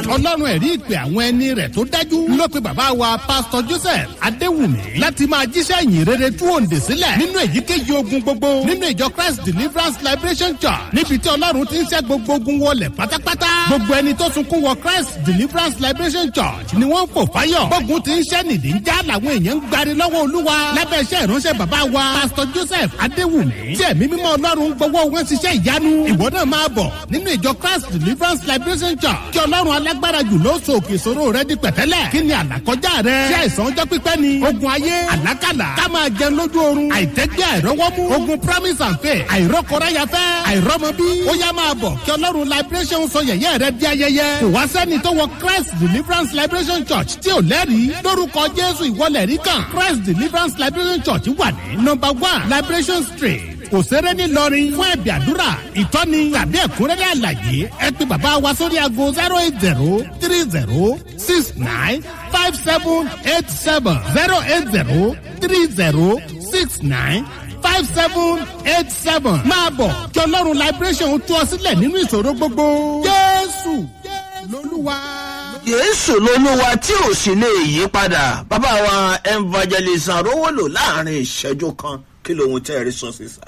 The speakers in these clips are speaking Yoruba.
ọlọ́run ẹ̀rí ìpè àwọn ẹni rẹ̀ tó dájú ló pe bàbá wa pásítọ̀ joseph adéwùmí láti máa jíṣẹ́ ìyìn rere tú òǹdè sílẹ̀ nínú èyíkéyìí ogun gbogbo nínú ìjọ christ deliverance liberation church níbi tí ọlọ́run ti ń ṣẹ́ gbogbo ogun wọlé pátápátá gbogbo ẹni tó sunkún wọ christ deliverance liberation church ni wọ́n ń fò fáyọ̀ gbógun ti ń ṣẹ́ nìdí ń já làwọn èèyàn ń gbari lọ́wọ́ olúwa lábẹ́ iṣẹ́ ìránṣẹ́ bàbá wa pásítọ̀ joseph adéwùmí tí ẹ̀mí mímọ́ ọlọ́run gbowó wọn ṣiṣẹ́ ìyanu ìwọ náà máa bọ̀ nínú ìjọ christ deliverance liberation church kí ọlọ́run alágbára jù ló so òkè ìṣòro rẹ di pẹ̀tẹ́lẹ̀ kí ni àlàkọjá rẹ ṣé àìsàn ọjọ́ pípẹ́ ni ogun ayé àlákàlà ká máa jẹun lójú oorun àìtẹ́gbẹ́ àìrọ́wọ́mú ogun promise and faith àìrọ́kọ̀ráyafẹ́ àìrọ́mọbí ó yá máa bọ̀ kí ọlọ́run liberation sọ yẹ̀yẹ́ rẹ di ayẹyẹ kò wá sẹ́ni tó wọ christ deliverance liberation church tí ò lẹ́rìí lórúkọ jésù ìwọlẹ̀ rí kan christ deliverance liberation church wà ní number one liberation street òṣèré ńìlọrin fún ẹ̀bì àdúrà ìtọ́ni tàbí ẹ̀kúnrẹ́rẹ́ àlàyé ẹ pé bàbá wa sórí aago zero eight zero three zero six nine five seven eight seven zero eight zero three zero six nine five seven eight seven máa bọ̀ kí ọlọ́run liberation tú ọ sílẹ̀ nínú ìṣòro gbogbo jésù lolúwa. yéésù lolúwa tí ò sì lè yí padà bàbá wa evangelist arówólò láàrin ìṣẹ́jú kan kí lóhun tẹ́ ẹ rí sọ sísà.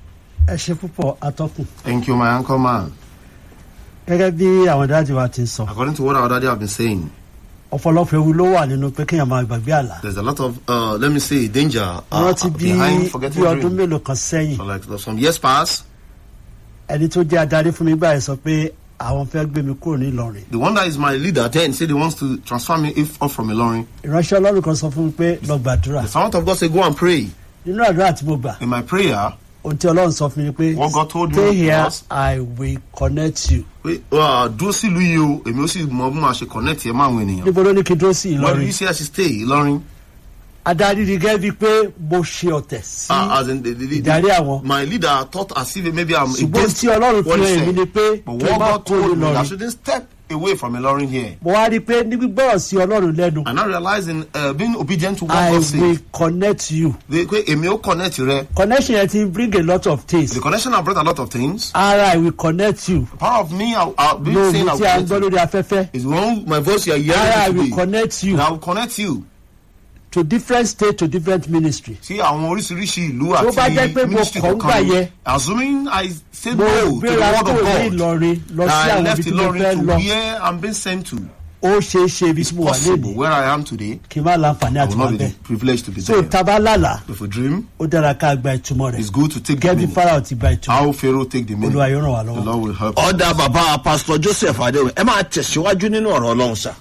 ẹ ṣe púpọ̀ atọ́kùn Thank you, my uncle man. gẹ́gẹ́ bí àwọn dáàdì wa ti ń sọ According to what our daddy have been saying, ọ̀pọ̀lọpọ̀ ewu ló wà nínú pé kéèyàn máa gbàgbé àlá there's a lot of, uh, let me say, danger uh, rántí bí behind bí forgetting ọdún dream. mélòó kan sẹ́yìn So like some years past, ẹni tó jẹ́ adarí fún mi gbà yẹn sọ pé àwọn fẹ́ gbé mi kúrò ní ìlọrin the one that is my leader then said he wants to transfer me if off from Ilorin. ìránṣẹ́ ọlọ́run kan sọ fún mi pé lọ gbàdúrà The servant of God said, go and pray. nínú àdúrà tí mo gbà In my prayer, ohun tí ọlọ́run sọ fún mi ni pé What God told me stay here was- i will connect you pé uh, dúró sílùú yìí o èmi ó sì mọ bí màá ṣe connect yẹn mọ́ àwọn ènìyàn. níbo ló ní kí n dúró sí Where do ìlọrin you say I should stay? Ilorin. adarí rí gẹ́gẹ́ bíi pé mo ṣe ọ̀tẹ̀ sí Uh, as in the, the, the, ìdarí àwọn my leader thought as if maybe I'm ṣùgbọ́n against tí ọlọ́run fi what he hàn èmi said. ni pé But kí n what má God kó told me, I ìlọrin shouldn't step away from Ilorin here. mo wá rí i pé ní gbígbọ́rọ̀ sí ọlọ́run lẹ́nu And now realizing uh, being obedient to what i God will says. connect you They pé èmi ó connect rẹ. connection yẹn ti bring a lot of things The connection has brought a lot of things. ara i will connect you Part of me, I'll, I'll be lóògùn saying I'll tí a ń connect gbọ́ you. lórí afẹ́fẹ́ Is one my voice you are ara i hearing will today. connect you And I will connect you. to different state to different ministry Sí àwọn oríṣiríṣi ìlú Tó bá jẹ́ pé àti mo ministry kàn ń gbà yẹn. Assuming I say mo no to the gbéra word kúrò ní of God. ìlọrin lọ That sí I àwọn left ibi tí mo fẹ́ Ilorin to lọ where I'm being sent to. ó ṣeé ṣe ibi tí mo wà Possible léde where I am today. kí n má láǹfààní I àti will wà not be bẹ́ẹ̀ privileged to be so there. taba lálà If we dream, ó dára ká gba ìtumọ̀ rẹ̀ it's good to take the gẹ́bí meaning. farao ti gba ìtumọ̀ How Pharaoh take the meaning. olúwa yóò ràn wá The lọ́wọ́. Lord will help. ọ̀dà bàbá pásítọ̀ joseph adéwìn ẹ máa tẹ̀síwájú nínú ọ̀rọ̀ ọlọ́run sá.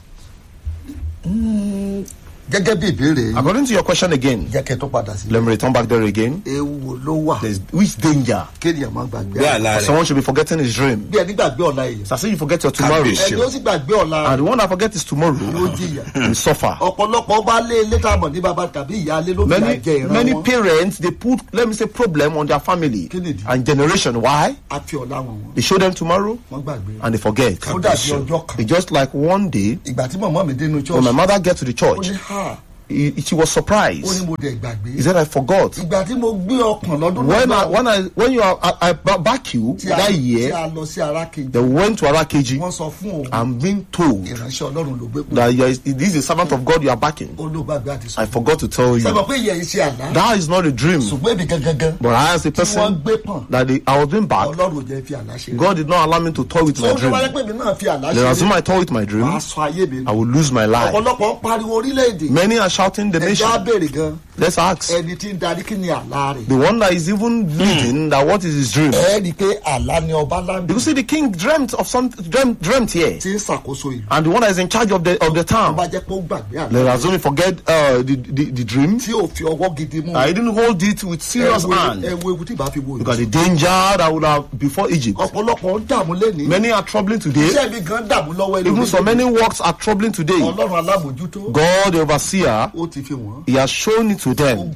gẹ́gẹ́ bí ìbéèrè yìí According to your question again, jẹ́ kẹ́ tó padà sí. let me return back there again. ewu wo ló wà There's which danger? kéèyàn má gbàgbé bí àlá. àlá rẹ̀ Someone should be forgetting his dream. bí ẹni gbàgbé ọ̀la èèyàn. So I say you forget your tomorrow. Kábíyèsí. ẹni ó sì gbàgbé ọ̀la And the one that forget his tomorrow yóò jìyà. will suffer. ọ̀pọ̀lọpọ̀ bá lé ilé tá a mọ̀ ní baba tàbí ìyá alé ló fi Many àjẹ ìran many wọn. parents they put let me say problem on their family Kí nìdí? and generation. Why? a fi ọ̀la wọn wọn. They show them tomorrow wọ́n gbàgbé. and they forget. ó dàbí ọjọ́ kan. It's just like one day ìgbà tí mọ̀mọ́ mi dénú when my church. mother get to the ó church, ní ha he, she was ó ní surprised. mo dẹ̀ gbàgbé. He said I forgot. ìgbà tí mo gbé ọkàn lọ́dún When I náà when I when you are I, I ba- back you tí a that tí year, a lọ sí ara kejì. they went to Arakeji. wọ́n sọ fún òun I'm being told ìránṣẹ́ ọlọ́run ló gbé pé that you are, this is a servant of God you are backing. ó ló gbàgbé àti sọ. I forgot to tell you. sẹ́wọ̀n pé ìyẹn iṣẹ́ àlá. That is not a dream. ṣùgbọ́n èmi gangan But I as a tí wọ́n person gbé pọ̀n that they, I was being back, ọlọ́run ò jẹ́ fi àlá ṣe. God did not allow me to toy with my tó ń dream. wáyé pé mi náà fi àlá Then ṣe. as soon as I toy with my dream, wàá sọ ayé mi I will lose my life. ọ̀pọ̀lọpọ̀ ń pariwo orílẹ̀-èdè. Many are shouting the ẹja nation. béèrè gan Let's ask. ẹni tí ń darí kí ni àlá rẹ̀. The one that is even leading that what is his dream. ẹ rí i pé àlá ni ọba láńdì You see, the king dreamt of some dreamt, dreamt here, tí ń ṣàkóso ìlú. and the one that is in charge of the of the tó town. bá jẹ́ pé ó gbàgbé àlá Let us only forget uh, the, the the dream. tí ò fi ọwọ́ gidi mú. I didn't hold it with serious Ẹ wo- hand ẹ wo ewu tí ìbá fi wo because the ìlú. danger that would have before Egypt. ọ̀pọ̀lọpọ̀ ń dààmú lẹ́ni. Many are troubling today. iṣẹ́ mi gan dààmú lọ́wọ́ Even so many works are troubling today. ọlọ́run alábòjútó God, the overseer, ó ti fi wọ́n. He has shown it to ó them. gbàgbé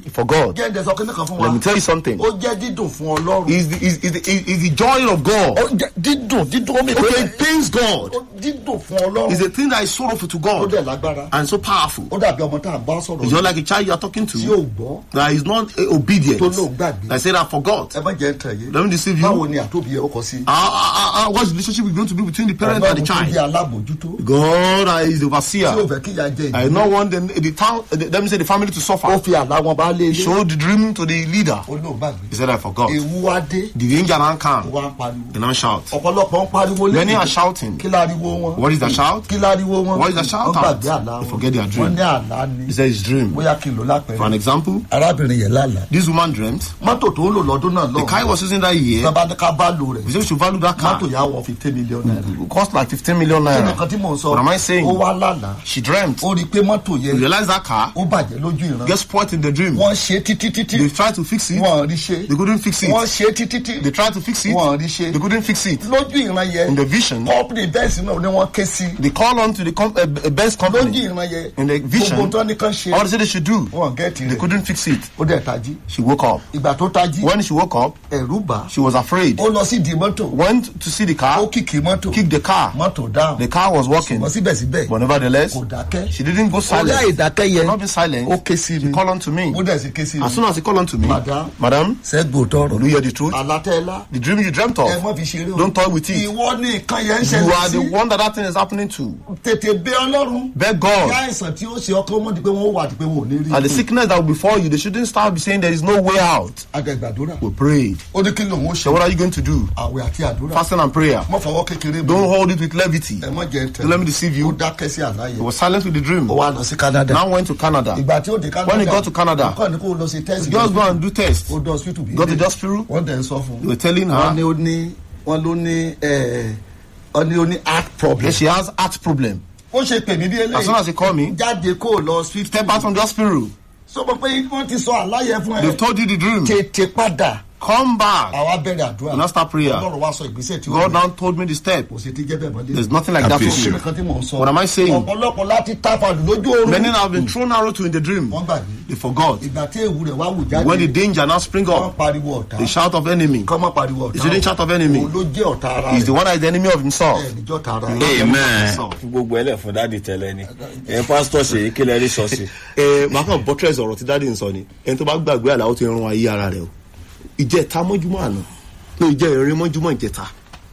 for God. jẹ́ ǹdẹ̀ sọ kí nìkan fún wa Let me tell you something. ó jẹ́ dídùn fún ọlọ́run Is the is, is, the, is, is the joy of God. ó jẹ́ dídùn dídùn ó mi Okay, it pains God. ó dídùn fún ọlọ́run It's a thing that is sorrowful to ó God dẹ̀ lágbára and so powerful. ó dàbí ọmọ tá à ń bá sọ̀rọ̀ It's just like a child you are talking tí to ò gbọ́ that is not uh, obedient. Tó lóun gbàgbé. I said I forgot. ẹ má jẹ́ ń tẹ̀ yé Let me deceive you. báwo ni àtòbí ẹ ó kọ sí Uh, uh, uh, what's the relationship going to be between the parent and the ọlọ́run tó jẹ́ child? alábòjútó God uh, is the tí ò overseer. fẹ́ kíyà jẹ I ìdí don't want the, the town, uh, the, let me say the family to ó suffer. fi àlá wọn bá lé ilé Show the dream to the leader. ó lóun gbàgbé He said I forgot. ewu wá dé The angel now ó come wá ń pariwo and now shout. ọ̀pọ̀lọpọ̀ ń pariwo Many lẹ́yìn are shouting. kí láriwo wọn What is the shout? kí láriwo wọn What is the shout wọ́n out? gbàgbé àlá They wọn forget their dream. wọ́n ní àlá ni He said his dream. bóyá kí n lò For an lápẹ̀rẹ̀ example, arábìnrin yẹn lálàá this woman dreamt. mọ́tò tó ń lò lọ́dún náà The car he lọ́wọ́ was using that year, bàbá ní ká bá lò rẹ̀ we said we should value that car. mọ́tò yà wọ fifteen million naira It cost like 15 million kí ni kan tí naira. mò ń sọ What am I saying? ó wá lálàá She dreamt. ó rí i pé mọ́tò You yẹn realize that car ó bàjẹ́ lójú ìran gets spoiled in the dream. wọ́n ṣe títí títí They tried to fix it. wọ́n rí ṣe They couldn't fix wọ́n it. ṣe títí títí They tried to fix it. wọ́n rí ṣe They couldn't fix it. lójú ìran yẹn In the vision, company bẹ́ẹ̀sì náà ni wọ́n ké sí they call on to the com- uh, uh, best lójú company. ìran yẹn In the vision, gbogbo tó ní kán ṣe All they said they should do, wọ́n gẹ́ẹ̀tì they rẹ̀ couldn't fix it. ó dẹ̀ tají She woke up. ìgbà tó tají When she woke up, ẹ̀rú bà á. she was afraid. ó lọ sí di mọ́tò Went to see the ó car, kìkì mọ́tò kicked the car. mọ́tò dáhùn The car was working. ṣùgbọ́n síbẹ̀síbẹ̀ But nevertheless, kò dákẹ́ she didn't go orí silent. àìdákẹ́ yẹn Not be silent. ó ké sí She mi called on to me. ó dẹ̀ sí ké sí mi As soon as he called on to me, Madam. Madam, sẹ́gbò tọrọ will you hear the truth? àlátẹ́lá The dream you dreamt ẹ of, mọ́ fi ṣeré o don't toy with it. ìwọ ní nǹkan yẹn ń You ṣẹlẹ̀ are the sí one that that thing is happening to. tètè bẹ ọlọ́run Beg kí God. àìsàn tí ó ṣe ọkọ mọ́ di pé wọ́n wà di pé wọ́n ò ní rí And the sickness that will befall you, they shouldn't start saying there is no way out. agẹgbàdúrà We prayed. ó ní kí lòun ó So ṣe what are you going to do? àwẹ̀ àti àdúrà Fasting and prayer. mọ́ fọwọ́ kékeré Don't mọ́ hold it with levity. ẹ mọ́ jẹ́ Don't let me tẹ̀ deceive ó you. dákẹ́ sí àlàyé He was silent with the dream. ó wá lọ sí Canada Now went to Canada. ìgbà tí ó dé Canada When he got to Canada, nǹkan ni kó lọ sí test Just go and do test. ó dọ̀ hospital bí Go to the hospital. wọ́n dẹ̀ ń sọ fún They were telling wọ́n ní her ó ní wọ́n ló ní ẹ̀ wọ́n ní ó ní heart problem that she has heart problem. ó ṣe pè mí bí As soon as he eléyìí called me, jáde kó o lọ hospital step out from the hospital. sọ pé pé wọ́n ti sọ àlàyé fún ẹ They've told you the dream. tètè padà Come back. àwa bẹ̀rẹ̀ àdúrà Now start prayer. ọlọ́run wá sọ ìgbésẹ̀ tí ó God gbé. now told me the step. kò sí ti jẹ́ bẹ́ẹ̀ mọ́lẹ́ There's nothing like that for kí you. nìkan tí mò ń sọ What am I saying? ọ̀pọ̀lọpọ̀ láti tápàdù lójú oorun Many have been thrown arrow to in the dream. wọ́n gbàgbé They forgot. ìgbà tí ewu rẹ̀ wá wù jáde When the danger now spring wọ́n up, pariwo ọ̀tá the shout of enemy kọ́ mọ́ pariwo ọ̀tá Is it the shout of enemy? òun ló jẹ́ ọ̀tá ara is the rẹ̀ one that is the enemy of himself. ẹ̀ níjọ́ ta ara rẹ̀ amen Sọ. gbogbo ẹlẹ fún dáàdi tẹlẹ ni ẹ pásítọ ṣe kílẹ rí ṣọọṣì. ẹ máa kàn buttress ọ̀rọ̀ tí dáàdi ń sọ ni ẹni tó bá gbàgbé àlàó ti rún ayé ara rẹ o ìjẹta mọ́júmọ́ àná ní ìjẹ ìrìn mọ́júmọ́ ìjẹta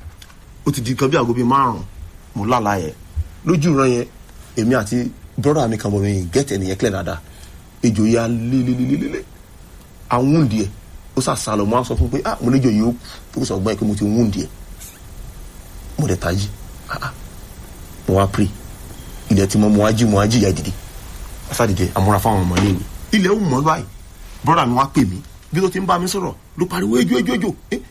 ó ti di nǹkan bí aago bíi márùn-ún mo lálàá yẹn lójú ìran yẹn èmi àti brọ́dà mi kan bọ̀ mi gẹ́tẹ̀ nìyẹn kílẹ̀ dáadáa ejò yà lélelelele àwọn òǹdí ẹ̀ ó sà sálọ mo á sọ fún pé ah mo léjò yìí ó kú ó sọ gbọ́n ẹ̀ pé mo ti ń òǹdí ẹ̀ mo dẹ̀ tají ah ah mo wá pray ilẹ̀ tí mo mo wá jí mo wá jí ìyá dìde asádìde amúra fáwọn ọmọ ilé mi ilẹ̀ ó mọ̀ báyìí brọ́dà mi wá pè mí bí tó ti ń bá mi sọ̀rọ̀ ló pariwo ejò ejò ejò eh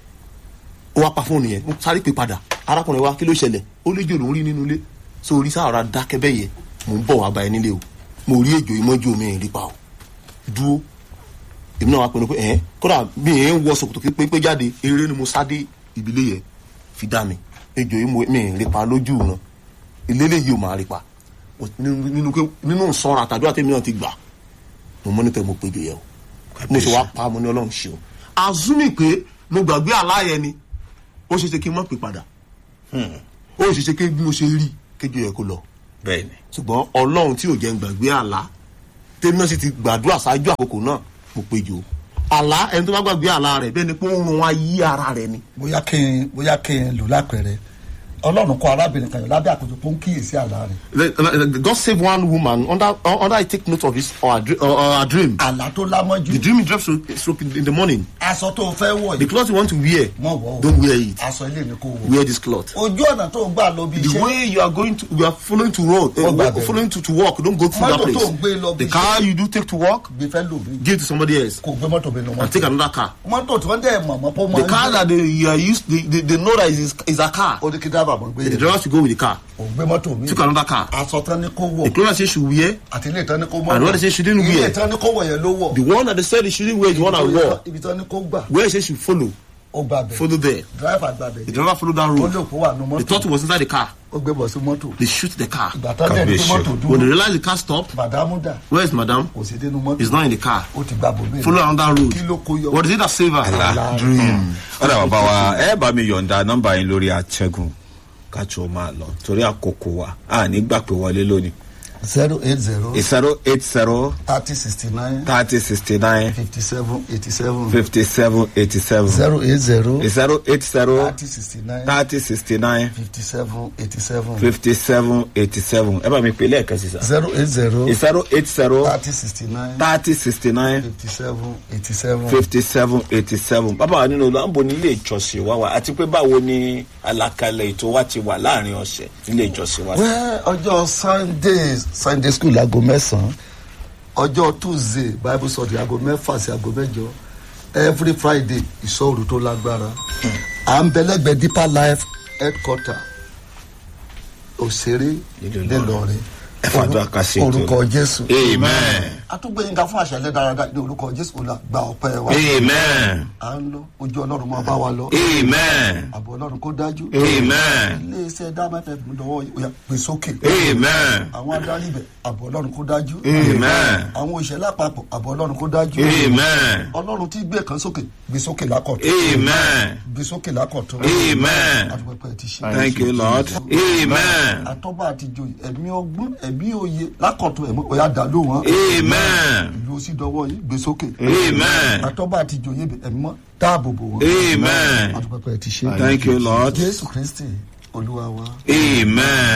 ó wá pa fóònù yẹn mo sáré pé padà arákùnrin wa kí ló ṣẹlẹ̀ ó léjò ló ń rí nínú ilé so orí sáàrà dákẹ́ bẹ́ẹ̀ yẹ mò ń bọ̀ wá bá ẹ nílé o mo rí ejò ìmọ̀jú mi ì rí pa o dúró èmi náà wá pinnu pé ẹ̀hẹ́n kódà mi ì ń wọ sòkòtò pé pé jáde eré ni mo sá dé ìbílẹ̀ yẹn fi dá mi ejò yìí mo- mi ì rí pa lójú ìran ìlélẹ̀ yìí ò máa rí pa nínú nínú pé- nínú sọ́ra àtàdúrà tèmi náà ti gbà mo mọ́ nípa mo péjọ yẹ o mo ṣe wá pa mo ní ọlọ́run ṣe o azumi pé mo gbàgbé àláyẹ ni ó ṣe ṣe kí n mọ̀ pé padà ó ṣe ṣe kí bí mo ṣe rí kéjọ yẹ kó lọ bẹẹni ṣùgbọ́n ọlọ́run tí ò jẹ́ ń gbàgbé àlá tèmi náà sì ti gbàdúrà ṣáájú àkókò náà mo péjọ àlá ẹni tó bá gbàgbé àlá rẹ̀ bẹ́ẹ̀ ni pé ó ń run ayé ara rẹ̀ ni bóyá kí n bóyá kí n lò lápẹẹrẹ ọlọ́run kọ arábìnrin kan yọ lábẹ́ àkójọ tó ń kíyèsí àlá rẹ̀ God save one woman under under I take note of his or her, dr- or, or her dream àlá tó lámọ́jú the dream he drops stroke in the morning aṣọ tó fẹ́ wọ̀ the yìí cloth you want to wear mọ̀ wọ̀ o don't wear it aṣọ ilé ni kò wọ̀ wear this cloth ojú ọ̀nà tó ń gbà lọ bí the iṣẹ́ way you are going to you are following to road uh, Oh, wo- bad. following to to work don't go through that Mọ́tò tó place ń gbé lọ bí the car you do take to work gbé fẹ́ lò mí give to somebody else kò gbé mọ́tò mi lọ and take mọ́tò another car mọ́tò tí wọ́n dẹ̀ mọ̀ mọ́ pọ́ mọ́ the car that they you are used they, they, they know that is is a car ó ní kí dábàá mọ́ gbé the yẹn driver should go with the car kò gbé mọ́tò mi took another car aṣọ tán ní kó the wọ̀ clothes say she wear àti ilé ìtàn ní kó mọ́ And what they say she didn't ilé wear. ìtàn ní kó wọ̀ yẹn ló wọ̀ the one that they said she shouldn't wear is the one I wore ibi tán ní kó gbà where she should follow ó gba bẹ̀ follow there. driver gba bẹ̀ The driver followed that ó road. lè kó wà nù They thought mọ́tò he was inside the car. ó gbé bọ̀ sí mọ́tò They shoot the car. ìgbà tán dẹ̀ ní Kábíyèsí. mọ́tò When they dúró realized the car stopped, bàdámù dà where is madam? kò sí dénú mọ́tò He's not in the car. ó ti gba bòmí Follow another road. kí ló kó yọ What is it that save her? àlá dream. ọ̀dà bàbá wa ẹ bá mi yọ̀ǹda nọ́mbà yín lórí àtẹ̀gùn káàtó máa lọ torí àkókò wa a ní gbà pé wọlé lónìí. zero eight zero zero eight zero thirty sixty nine thirty sixty nine fifty seven eighty seven fifty seven eighty seven zero eight zero zero eight zero thirty sixty nine thirty sixty nine fifty seven eighty seven fifty seven eighty seven ẹ bá mi pè lẹ́ẹ̀kan sí sa. zero eight zero zero eight zero thirty sixty nine thirty sixty nine fifty seven eighty seven. fifty seven eighty seven bàbá wa nínú lambo nílé ìjọsìn wa wa àti pé báwo ni àlàkalẹ̀ ètò wa ti wà láàrin ọ̀sẹ̀ nílé ìjọsìn wa. wẹ́ ọjọ́ sunday sunday school aago mẹ́sàn-án ọjọ́ tuesday bible study aago mẹ́fà sí aago mẹ́jọ every friday ìṣòro tó lágbára à ń bẹ̀lẹ́gbẹ̀ deeper life headquarter òṣèré nílọrin ẹ fàdúrà ká sí ètò orúkọ jésù amen atúgbẹ̀yìnká fún àṣẹlẹ̀ dáradára ní orúkọ jésù olú àgbà ọpẹ́ wa amen à ń lọ ojú ọlọ́run máa bá wa lọ amen àbọ̀ ọlọ́run kó dájú amen iléeṣẹ́ dábàtà ìdánwò yà gbé sókè amen àwọn adarí ibẹ̀ àbọ̀ ọlọ́run kó dájú amen àwọn òṣèlú àpapọ̀ àbọ̀ ọlọ́run kó dájú amen ọlọ́run tí gbé kan sókè gbé sókè lákọ̀tún amen gbé sókè lákọ̀tún amen àdúgbò ti ṣe thank you lord amen àtọ́gbà àti joyè ẹ̀mí ọgbọ́n ẹ̀mí òye lákọ̀tún ẹ̀mí ọ̀yà dàlú wọn amen ìlú òsì dọwọ́ yìí gbé sókè amen àtọ́gbà àti joyè ẹ̀mí mọ́ dáàbò bò wọn amen àdúgbò ti ṣe thank you lord jésù kristi olúwa wa. amen.